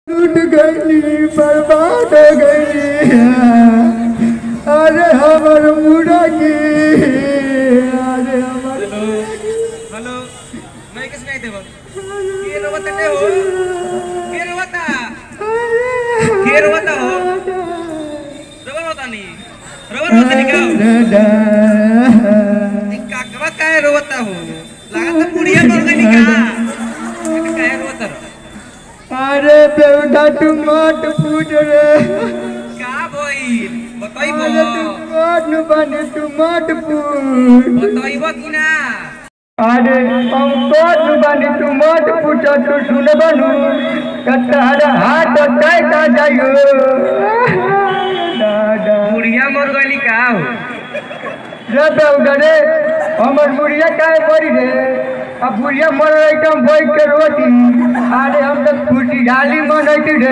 टूट गई बर्बाद हो गई अरे हमर मुर्गी अरे हमर हॅलो माहितीच नाही ते बघ के रवत ते हो के रवता के रवता हो रवर होता नी रवर होता नी का ती काकवा काय रवता हो लागत पुढिया मर गई का काय रवता अरे बेवडा तू मत पूछ रे का भइल बताइबो अरे तू मत न बने तू मत पूछ बताइबो कि ना अरे हम मत न बने तू मत पूछ तू सुन बनू कतार हाथ काय का जायो दादा पुढिया मर गई का हो रे बेवडा रे हमर बुढ़िया काहे मरी रे अब बुढ़िया मर रही तो हम बैठ के रोटी अरे हम तो खुशी डाली मनैती रे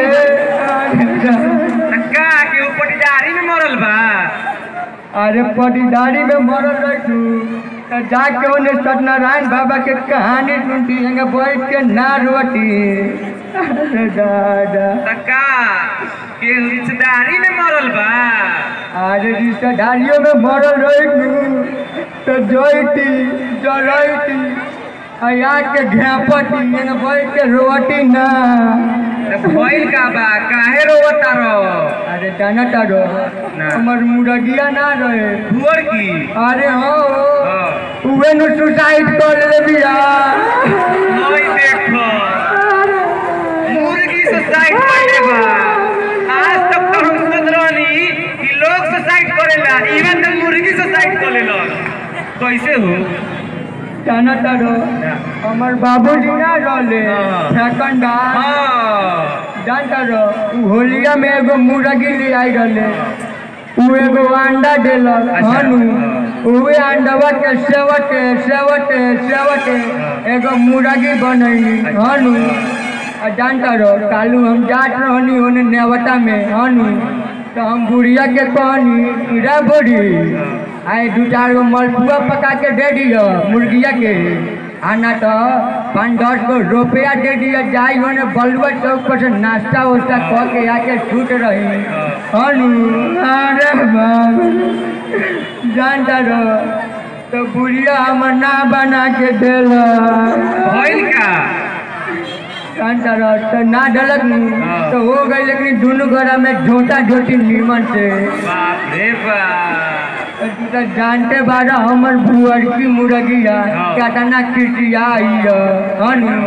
का के ऊपर जारी में मरल बा अरे पटीदारी में मरल रही तू तो जाके उन्हें सत्यनारायण बाबा के कहानी सुनती है बैठ के ना रोटी अरे दादा तका के रिश्तेदारी में मरल बा अरे रिश्तेदारियों में मरल रही तू तो जोईती जरैती आया के घेपटी है बैठ के रोटी ना त भइल का बा काहे रोवता रो अरे जाना तारो ना। हमर मुर्गिया ना रहे भुअर की अरे हो हाँ। उहे नु सुसाइड कर ले बिया नई देखो मुर्गी सुसाइड कइले बा आज तक तो हम सुनत रहनी कि लोग सुसाइड करेला इवन तो मुर्गी सुसाइड करेला कैसे हो जाना तारो हमर बाबूजी ना रहले हाँ। सेकंड हाँ जान तारो उ होलिया में एगो मुर्गी ले आई रहले उ एगो अंडा देलक अच्छा। हनु उहे अंडवा के सेवटे सेवटे सेवटे एगो मुर्गी बनैनी अच्छा। हनु आ जानता रहो कालू हम जात रहनी ओने नेवता में हनु तो हम बुढ़िया के कहनी रे बोरी आए दू चार गो मलपुआ पका के दे दियो मुर्गिया के आना तो पाँच दस गो रुपया दे दियो जाई ओने बलुआ चौक पर से नाश्ता उस्ता कह के आके छूट रही हनु अरे बाबा जानता रहो तो बुढ़िया हमर ना बना के देला भइल का जानता रह तो ना डलक नी हाँ। तो हो गई लेकिन दोनों घर में झोटा झोटी नीमन से बाप रे बाप तो तू तो जानते बारा हमर भुअर की मुर्गिया हाँ। केतना खिसिया आई हनु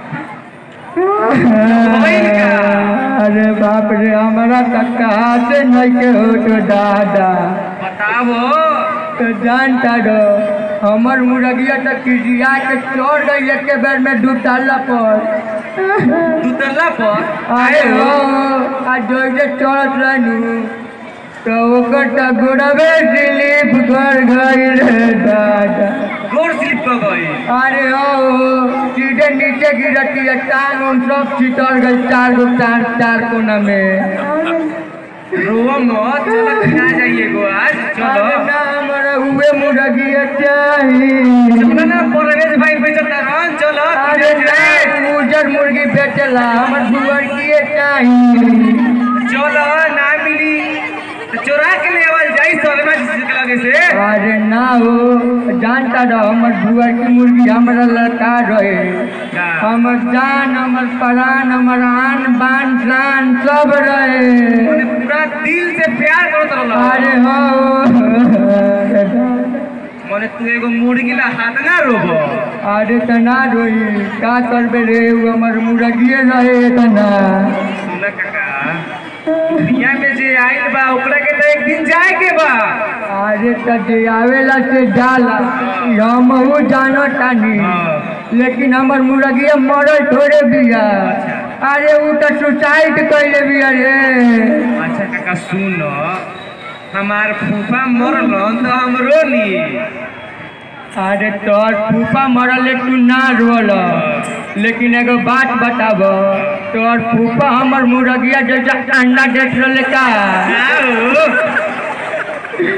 भइल का? अरे बाप रे हमारा तक कहा से नहीं के हो तो दादा बताबो तो जानता रहो हमर मुर्गिया तो खिसिया के चढ़ गई एक बेर में दू ताला पर तू तल्ला पर अरे हो आ जैसे चढ़त रहनु तो ओकर तो गोड़वे स्लिप कर गई रे दादा गोर स्लिप कर गई अरे हो सीधे नीचे गिरती है टांग उन सब छितर गई चार गो चार चार कोना में रोवा मत चलो खा जाइए गो आज अरे चलो ना हमारा हुए मुर्गिया चाहिए चलो ना परवेश भाई बेचता रन चलो अरे नहीं उजर मुर्गी बेचला हमर दुआर किए चाहिए चलो ना मिली तो चोरा के ले आवल जाई सलमा जी के लगे से अरे ना हो जानता रहो हमर बुआ की मुर्गी हमारा लड़का रहे का? हमर जान हमर प्राण हमर आन बान शान सब रहे मैंने पूरा दिल से प्यार करत रहल अरे हो माने तू एगो मुर्गी ला हाथ ना रोबो अरे तना रोई का करबे रे उ हमर मुर्गिए रहे तना सुन काका दुनिया में जे आइल बा ओकरा के तो एक दिन जाए के बा अरे त जे आवेला से जाला ई हमहू जानो तानी हाँ। लेकिन हमर मुर्गिया मरल थोड़े बिया अरे उ तो सुसाइड कैले बिया रे अच्छा काका सुन हमार फूफा मरलन तो हम रोली अरे तोर फूफा मरल तू ना रोल लेकिन एगो बात बताब तोर फूफा हमर मुर्गिया जैसा अंडा देख रहे का आओ तो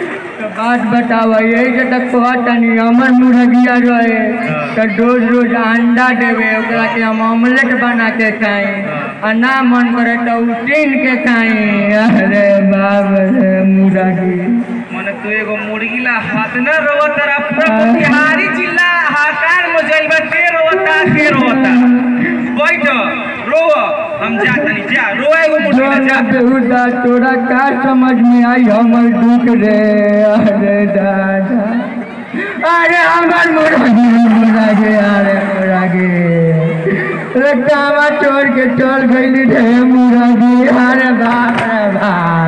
बात बतावा यही से तक कहतनी हमर मुर्गिया रहे तो रोज रोज अंडा देवे ओकरा के हम ऑमलेट बना के खाई आ ना मन करे तो उसीन के खाई अरे बाप रे मुर्गी मने तू एगो मुर्गी ला हाथ न रोवत रा पूरा मोतिहारी जिला हाकार में जाइल बा के रोवता के रोवता बैठ रो हम जा तनी जा रो एगो मुर्गी ला जा बेहुदा तोरा का समझ में आई हमर दुख रे अरे दादा अरे हमर मुर्गी मुर्गी अरे मुर्गी रे कामा छोड़ के चल गई रे मुर्गी अरे बाप रे बाप